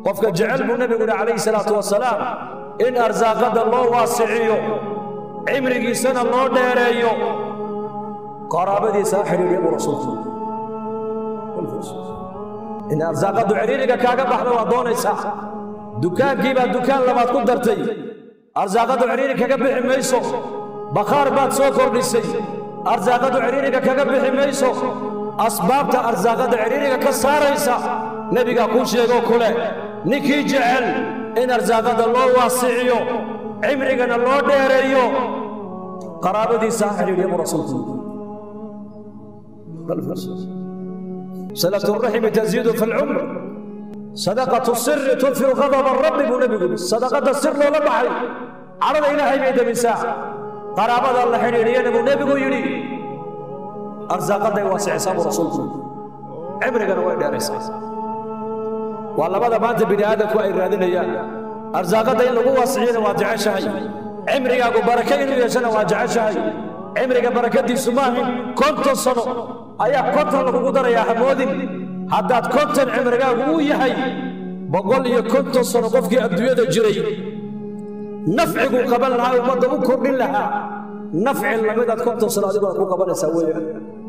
qofka jecel buu nebigu yidhi calayhi salaatu wasalaam in arsaaqadda loo waasiciyo cimrigiisana loo dheereeyo qaraabadiisa ha xidhiidhiya buu rasuulku in arsaaqaddu cidhiiriga kaaga baxda waa doonaysaa dukaankii baad dukaan labaad ku dartay arsaaqaddu cidhiiri kaga bixi mayso bakhaar baad soo kordhisay arsaaqaddu cidhiiriga kaga bixi mayso asbaabta arsaaqadda cidhiiriga ka saaraysa nebigaa kuu sheegoo kule ninkii jecel in arsaaqadda loo waasiciyo cimrigana loo dheereeyo qaraabadiisa ha xidhiidhiya buu rasuulku صلة الرحم تزيد في العمر صدقة السر تطفئ غضب الرب بنبي صدقة السر لو لبحي عرض إلهي بيد مساء قرابة الله حريريا نبو نبي يري أرزاق واسع ساب رسولك عمرك أنا وين دارس والله ماذا ما أنت بني آدم وإن رادين إياه أرزاق إن لو واسعين واجع شهي عمرك أقول بركة إنه يسنى واجع شهي عمرك بركة دي سماهي كنت صنو ayaa konton lagugu darayaa hamoodin haddaad konton cimrigaagu uu yahay boqol iyo konton sano qofkii adduunyada jiray nafciguu qaban lahaa ummadda u kordhin lahaa nafci lamidaad konton sano adiguna ku qabanaysaa weeyaan